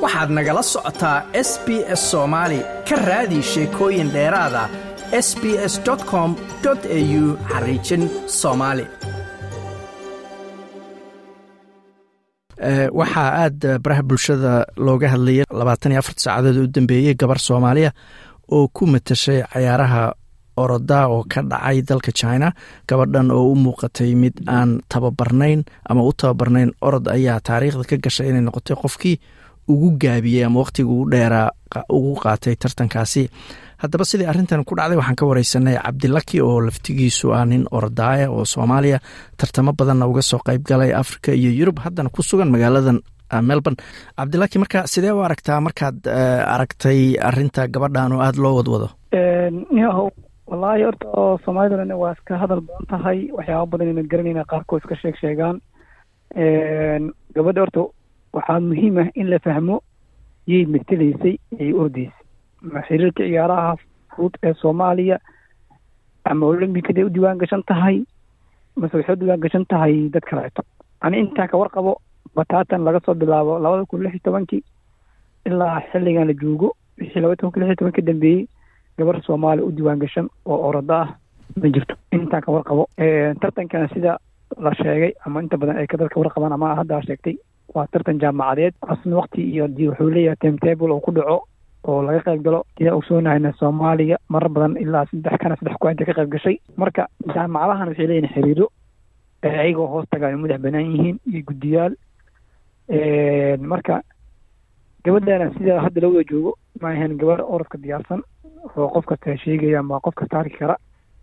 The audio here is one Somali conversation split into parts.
waxaad nagala socotaa s b s soomaali ka raadi sheekooyin dheeraada s b s com au xariijin soomaali waxaa aada baraha bulshada looga hadlayay labaatan iyo afarta saacadood u dambeeyey gabar soomaaliya oo ku matashay cayaaraha oroda oo ka dhacay dalka china gabadhan oo u muuqatay mid aan tababarnayn ama u tababarnayn orod ayaa taariikhda ka gashay inay noqotay qofkii ugu gaabiyey ama waqtiga ugu dheeraa ugu qaatay tartankaasi haddaba sidii arrintan ku dhacday waxaan ka wareysanay cabdilaki oo laftigiisu ah nin ordaaya oo soomaaliya tartamo badanna uga soo qeyb galay africa iyo yurub haddana ku sugan magaaladan melbourne cabdilaki marka sidee u aragtaa markaad aragtay arinta gabadhan oo aada loo wadwado yahow wallaahi horta oo soomaaliduna waa iska hadal badan tahay waxyaaba badan inad garanayna qaarkood iska sheeg sheegaan gabadha horta waxaa muhiim ah in la fahmo yay matelaysay ay ordaysay ma xiriirka ciyaaraha fudud ee soomaaliya ama olambikada u diwaan gashan tahay mase waxay u diwaan gashan tahay dad kaleeto ani intaan ka warqabo bataatan laga soo bilaabo labada kun lix iyo tobankii ilaa xilligan la joogo wixii labada kun lix iyo toban ka dambeeyey gabar soomaaliya u diwaan gashan oo orodo ah ma jirto intaan ka warqabo tartankan sida la sheegay ama inta badan ay ka dadka warqabaan ama haddaa sheegtay waa tartan jaamacadeed asna wakti iyo di wuxuu leeyahay timetable oo ku dhaco oo laga qayb galo sidaa ogsoonahayna soomaaliya marar badan ilaa saddex kana saddex ku inta ka qayb gashay marka jaamacadahan waxay leeyihin xiriiro ayagoo hoos tagaan madax banaan yihiin iyo guddiyaal marka gabadhana sida hadda la wada joogo ma ahayn gabar orodka diyaarsan oo qof kasta sheegaya ama qof kasta arki kara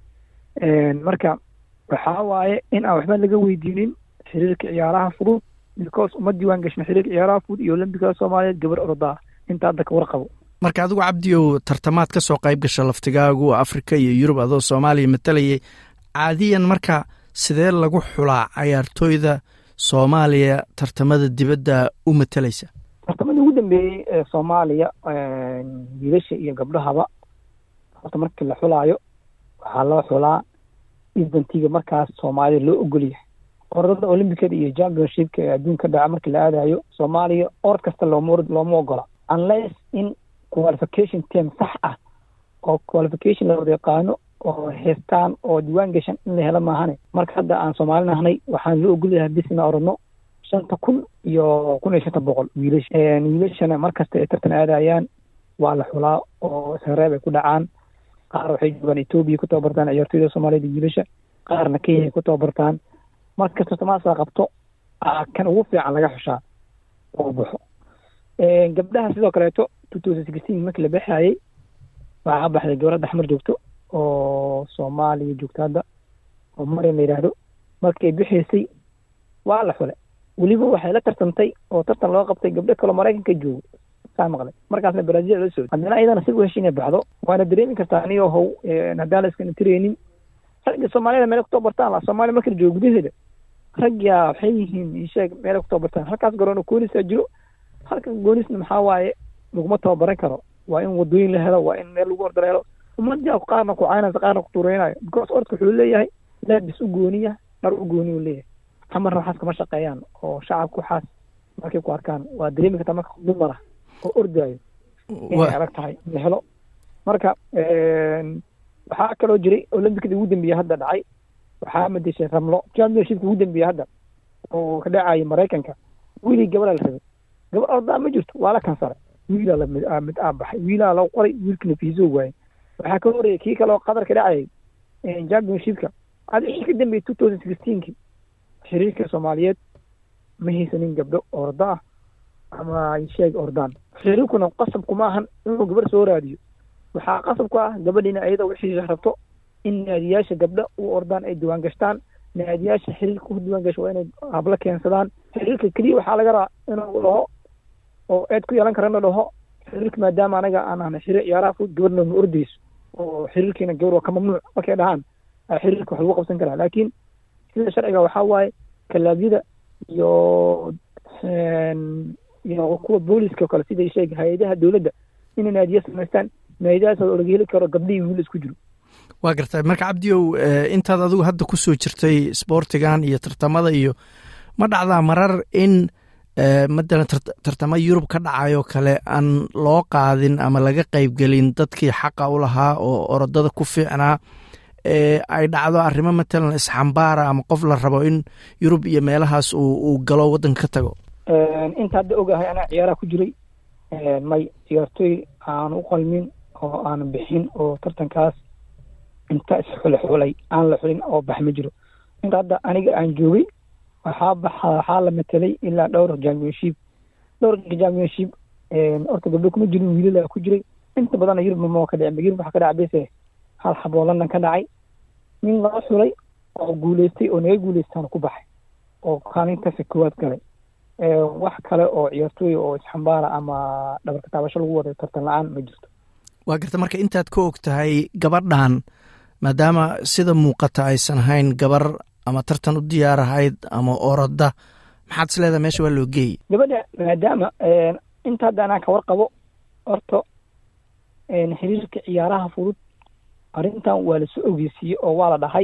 marka waxaa waaye in aan waxba laga weydiinin xiriirka ciyaaraha fudud because uma diiwaan gashin xiriirka ciyaaraha fudud iyo olambikada soomaaliyeed gabar orodaa inta hadda ka warqabo marka adigu cabdiow tartamaad ka soo qayb gasha laftigaagu africa iyo yurub adoo soomaaliya matalayay caadiyan marka sidee lagu xulaa cayaartooyda soomaaliya tartamada dibadda u matalaysa tartamadii ugu dambeeyey ee soomaaliya wiilasha iyo gabdhahaba horta markii la xulaayo waxaa loo xulaa idantiga markaas soomaalida loo ogolyahay orodada olymbicada iyo championshipka ee adduunka dhaca markii la aadayo soomaaliya orod kasta looma looma ogola unless in qualification term sax ah oo qualification la wada yaqaano oo heestaan oo diwaan gashan in la helo maahane marka hadda aan soomaali nahnay waxaan loo ogolyahay bis ina orodno shanta kun iyo kun iyo shanta boqol wiilash wiilashana markasta ay tartan aadayaan waa la xulaa oo sareeb ay ku dhacaan qaar waxay joogaan etoobiya ku tababartaan ciyaartooyda soomaaliyada wiilasha qaarna kenya ay ku tababartaan markasta tamaasa qabto kan ugu fiican laga xushaa oo baxo gabdhaha sidoo kaleeto two thousand sixteen markii la baxayey waxaa ka baxday gabadha daxmar joogto oo soomaaliya joogto hadda oo marian la yidhaahdo markay bixaysay waa la xule weliba waxay la tartantay oo tartan loo qabtay gabdho kaloo maraykanka joogo saa maqlay markaasna brazil la socday haddana ayadana si u hesha inay baxdo waana dareemi kartaa anigo how haddaan la iskana tireynin ragga soomaaliyada meelay ku tababartaan la soomaaliya marka la joogo gudaheeda ragyaa waxay yihiin isheeg meelay ku tababartaan halkaas garoona goonisaa jiro halkan goonisna maxaa waaye laguma tababaran karo waa in wadooyin la helo waa in meel lagu orda la helo ummadjaa qaarna ku caynaysa qaarna ku tuureynayo because orodka wuxuu leeyahay laabis u gooniya dhar u gooni u leeyahay hamarna waxaas kama shaqeeyaan oo shacabka waxaas markay ku arkaan waa dareemi kartaa marka dumar ah oo ordaayo inay adag tahay in la helo marka waxaa kaloo jiray olambikada ugu dambeeya hadda dhacay waxaa madeshay ramlo championshipka ugu dambeeya hadda oo ka dhacaya maraykanka wiilii gabadha la rabay gabar ordaa ma jirto waa la kansare wiilaa lamid aa baxay wiilaa loo qoray wiilkina fiiso waayey waxaa ka horeeyay kii kale oo qatar ka dhacayay championshipka ad wixii ka dambeeyey two thousand sixteenki xiriirka soomaaliyeed ma haysanin gabdho orda ah ama sheeg ordaan xiriirkuna qasabku ma ahan inuu gabar soo raadiyo waxaa qasab ku ah gabadhiina ayada wixii rabto in naadiyaasha gabdho u ordaan ay diwaan gashtaan naadiyaasha xiriirka ku diwaan gasho waa inay hablo keensadaan xiriirka keliya waxaa laga rabaa inuu dhaho oo eed ku yeelan karana dhaho xiriirka maadaama anaga aan ahna xiriir ciyaaraha fudud gabadhna ma ordayso oo xiriirkiina gabar waa ka mamnuuc markay dhahaan xiriirka wax lagu qabsan karaa laakiin sida sharciga waxaa waaye kalaabyada iyo iyo kuwa booliska o kale siday sheeg hay-adaha dowladda inay naadiya samaystaan naadiyadaas oo laga heli karo gabdhihii wiil isku jiro waa gartay marka cabdiow intaad adigu hadda kusoo jirtay sboortigan iyo tartamada iyo ma dhacdaa marar in matalan tartamo yurub ka dhacayoo kale aan loo qaadin ama laga qeybgelin dadkii xaqa u lahaa oo orodada ku fiicnaa ay dhacdo arrimo matalan isxambaara ama qof la rabo in yurub iyo meelahaas uu galo waddanka ka tago inta hadda ogahay anaa ciyaaraha ku jiray may ciyaartooy aan u qalmin oo aan bixin oo tartankaas inta isxulxulay aan la xulin oo bax ma jiro inta hadda aniga aan joogay waxaa baxa waxaa la matelay ilaa dhowr championship dhowr championship horta gabdho kuma jirin wiilala ku jiray inta badanna yurub ma ka dhicin yurub waxaa ka dhacay bese hal xaboo london ka dhacay nin laga xulay oo guuleystay oo naga guuleystaana ku baxay oo kaalintaasi koowaad galay wax kale oo ciyaartooy oo isxambaara ama dhabarka taabasho lagu waday tartan la-aan ma jirto waa garta marka intaad ka og tahay gabadhan maadaama sida muuqata aysan ahayn gabar ama tartan u diyaar ahayd ama oroda maxaad is leedahay meesha waa loo geeyey gabadha maadaama inta hadda anaa ka warqabo horta xiriirka ciyaaraha fudud arrintan waa lasoo ogeysiiyey oo waa la dhahay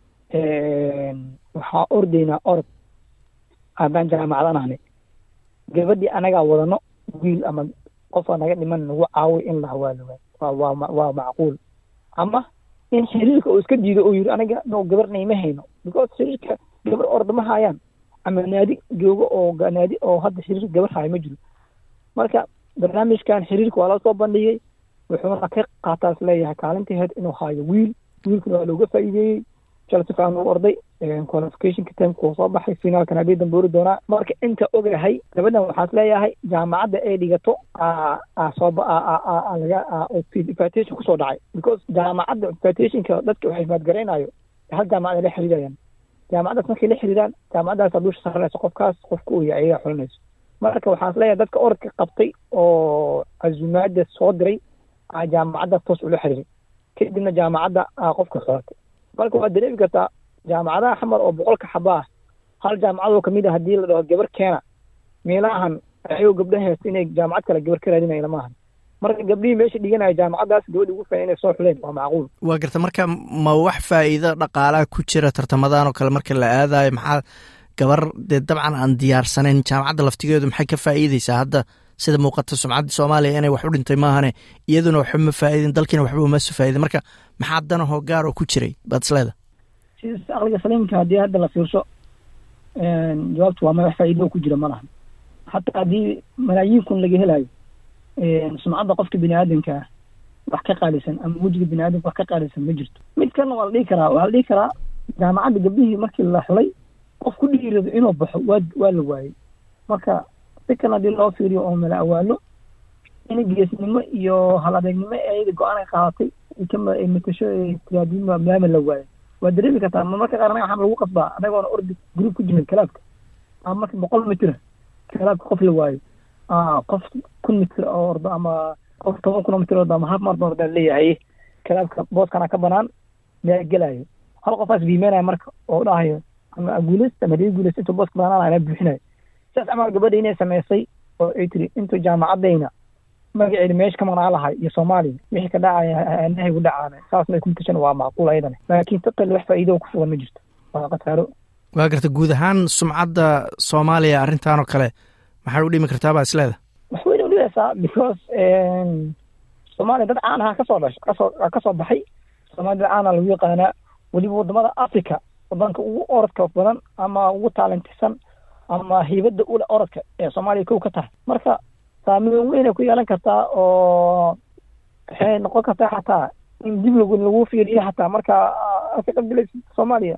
waxaa ordaynaa orod haddaan jaamacadan ahne gabadhii anagaa wadano wiil ama qofa naga dhiman nagu caawiy in la hawaaloga waa waa macquul ama in xiriirka uu iska diido oo yiri aniga no gabarnay ma hayno because xiriirka gabar orda ma hayaan ama naadi joogo oo naadi oo hadda xiriir gabar haayo ma jiro marka barnaamijkan xiriirka waa loo soo bandhigay wuxuuna ka qaataas leeyahay kaalintii heed inuu haayo wiil wiilkuna waa looga faa'iideeyey chelsea fan uu orday qualificationka timeka uu soo baxay finaalkan habeen dambe ori doonaa marka inta ogahay gabadhan waxaas leeyahay jaamacadda ay dhigato sooba laga invitation kusoo dhacay because jaamacadda invitationka dadka waxay imaadgaraynayo hal jaamacad ay la xiriirayaan jaamacaddaas markay la xiriiraan jaamacaddaas dusha saranayso qofkaas qofka uu yahay ayaga xulinayso marka waxaas leeyahay dadka orodka qabtay oo casumaada soo diray jaamacaddaas toos ula xiriiray kadibna jaamacadda qofka xoratay marka waxaad dareemi kartaa jaamacadaha xamar oo boqolka xaba ah hal jaamacadoo kamid a haddii la dhaho gabar keena meelahan ayagoo gabdhaha heesta inay jaamacad kale gabar ka raadinaya lama ahan marka gabdhihii meesha dhiganaya jaamacaddaas gabadhi ugu faa'iin inay soo xuleen waa macquul waa garta marka ma wax faa'iido dhaqaalaha ku jira tartamadan oo kale marka la aadayo maxaa gabar dee dabcan aan diyaarsanayn jaamacadda laftigeedu maxay ka faa'iideysaa hadda sida muuqata sumcadda soomaaliya inay wax u dhintay maahane iyaduna waxba ma faa'iidin dalkiina waxba uma soo faa'iidin marka maxaa danahoo gaar oo ku jiray baad isleeda sidas aqliga saliimka haddii hadda la fiirso jawaabtu waa ma wax faa'iido ku jira ma lahan hataa haddii malaayiin kun laga helayo sumcadda qofka bini aadamka ah wax ka qaalisan ama wejiga bini aadamka wax ka qaalisan ma jirto mid kalena waa la dhihi karaa waa la dhihi karaa jaamacadda gabdhihii markii la xulay qof ku dhiirado inuu baxo waa waa la waayey marka si kan haddii loo fiiriyo oo mala awaalo in geesnimo iyo hal adeegnimo ayada go-aan ay qaadatay ay matasho tiraadin maama la waayo waa dareemi kartaa ma marka qaar anaga waxaan lagu qasbaa anagoona ordi group ku jirin kalaabka ama marka boqol mitira kalaabka qof la waayo qof kun mitir oo ordo ama qof toban kun oo mitir ordo ama hal marathon ordaa leeyahay kalaabka booskana ka banaan maa gelayo hal qofaas biimeynaya marka oo dhahayo ama guuleysta ama hadii guuleysta intuu booska banaanaya anaa buuxinayo sidaas camal gabadha inay samaysay oo ay tiri intuu jaamacadayna magaceeda meesha ka maqnaa lahay iyo soomaaliya wixii ka dhacaya nahay u dhacaana saasna ay ku mutashan waa macquul ayadana laakiin taqal wax faa'iido ku sugan ma jirto waa khasaaro waa garta guud ahaan sumcadda soomaaliya arrintan oo kale maxay u dhimi kartaa baa isleeda wax weyna udhigaysaa because soomaaliya dad caan aha kasoo dhash kasoo kasoo baxay soomaaliya dad caana lagu yaqaanaa weliba wadamada africa wadanka ugu orodka badan ama ugu taalentisan ama hiibada ule orodka ee soomaaliya kow ka tahay marka saameyn weynay ku yeelan kartaa oo waxay noqon kartaa xataa in dib lagu lagu fiiriyo xataa marka ka qabilaysa soomaaliya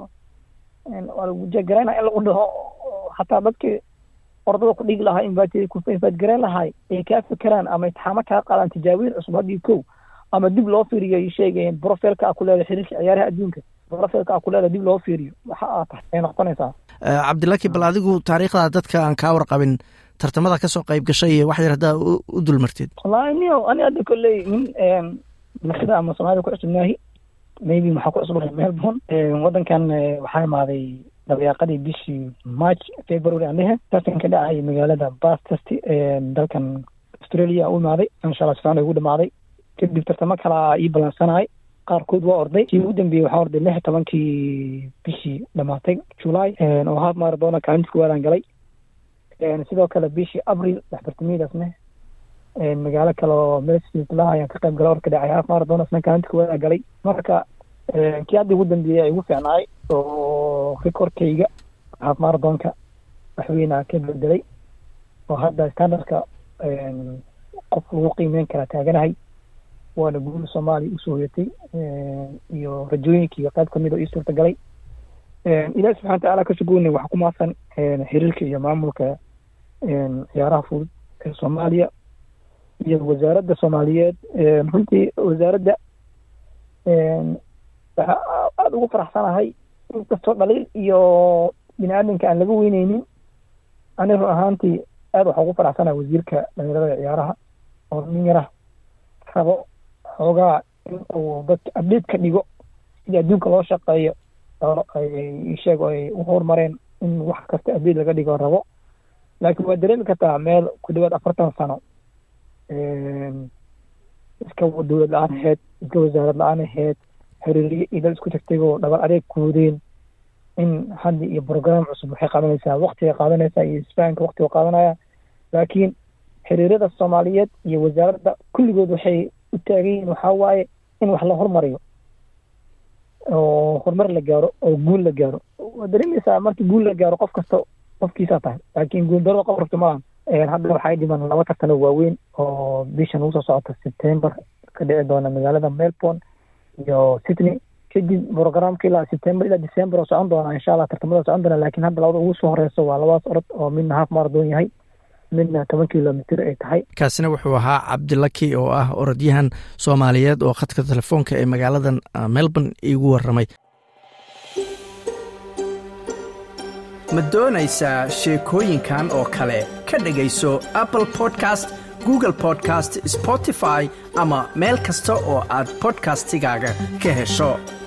waa lagu jegarayna in lagu dhaho xataa dadkii ordada ku dhigi lahaa infaad garayn lahay ay kaa fekeraan ama itixaamo kaa qaadaan tijaabiin cusub haddii kow ama dib loo fiiriyo ay sheegayeen brofilka a ku leedahay xiriirka ciyaaraha adduunka brofilka a ku leedahay dib loo fiiriyo waxa aa tahay ay noqonaysaa cabdilaki bal adigu taariikhda dadka aan kaa warqabin tartamada kasoo qayb gashay iyo wax yar haddaa u dulmartid wallahi nio ani hadda kolley nin bulshada ama soomaalida ku cusubnaahi maybe maxaa ku cusubnahay melbourne waddankan waxaa imaaday dabayaaqadii bishii march february aan dhehe tartanka dhacay magaalada bastest dalkan australia u imaaday insha allah sifaan ugu dhamaaday kadib tartamo kalaa ii ballansanahay qaarkood waa orday kii ugu dambeeyey waxaa orday lix tobankii bishii dhamaatay july oo half maradona kaalinta kuwaadaan galay sidoo kale bishii abril waxbartamidaasne magaalo kale oo mesla ayaan ka qayb galay orka dhacay haaf marathon asna kaalinta kuwadaa galay marka kii hadda ugu dambeeyey ay ugu fiicnaay oo recordkayga haaf marathonka waxweynaa ka bedelay oo hadda standardka qof lagu qiimeyn karaa taaganahay waana guul soomaaliya usoo hoyatay iyo rajooyinkii qayb kamid oo ii suurta galay ilahi subxana watacaala ka shugoynay waxaa ku maasan xiriirka iyo maamulka ciyaaraha fudud ee soomaaliya iyo wasaaradda soomaaliyeed runtii wasaaradda waxaa aada ugu faraxsanahay inkastoo dhaliil iyo bini aadamka aan laga weyneynin ani run ahaantii aada waxaa ugu faraxsanahay wasiirka dhalinyarada ciyaaraha oo nin yara rabo xoogaa in uu dadka abdate ka dhigo sidii adduunka loo shaqeeyo sheeg ay u horumareen in wax kasta abdate laga dhigo rabo laakiin waa dareemi kartaa meel ku dhawaad afartan sano iska dowlad la-aan aheyd iska wasaarad la-aan aheyd xiriiriye iyo dad isku tagtagoo dhabar adeeg kuudeen in hadda iyo brogram cusub waxay qaadanaysaa waktigay qaadanaysaa iyo isfahanka waktiga qaadanaya laakiin xiriirada soomaaliyeed iyo wasaaradda kulligood waxay u taagan yihiin waxaa waaye in wax la hormariyo oo horumar la gaaro oo guul la gaaro waa dareemaysaa markii guul la gaaro qof kasta qofkiisaa tahay laakiin guuldarada qof rabto malahan hadda waxay dhiman laba tartano waaweyn oo bishan ugu soo socota september ka dhici doona magaalada melbourne iyo sydney kadib programka ilaa september ilaa december oo socon doona insha allah tartamada socon doona laakiin hadda labada ugu soo horeyso waa labadaas orod oo midna half marathon yahay midna toban kilomitr ay tahay kaasina wuxuu ahaa cabdilaki oo ah orodyahan soomaaliyeed oo khadka telefoonka ee magaaladan melbourne iigu waramay ma doonaysaa sheekooyinkan oo kale ka dhegayso apple podcast google podcast spotify ama meel kasta oo aad bodkastigaaga ka hesho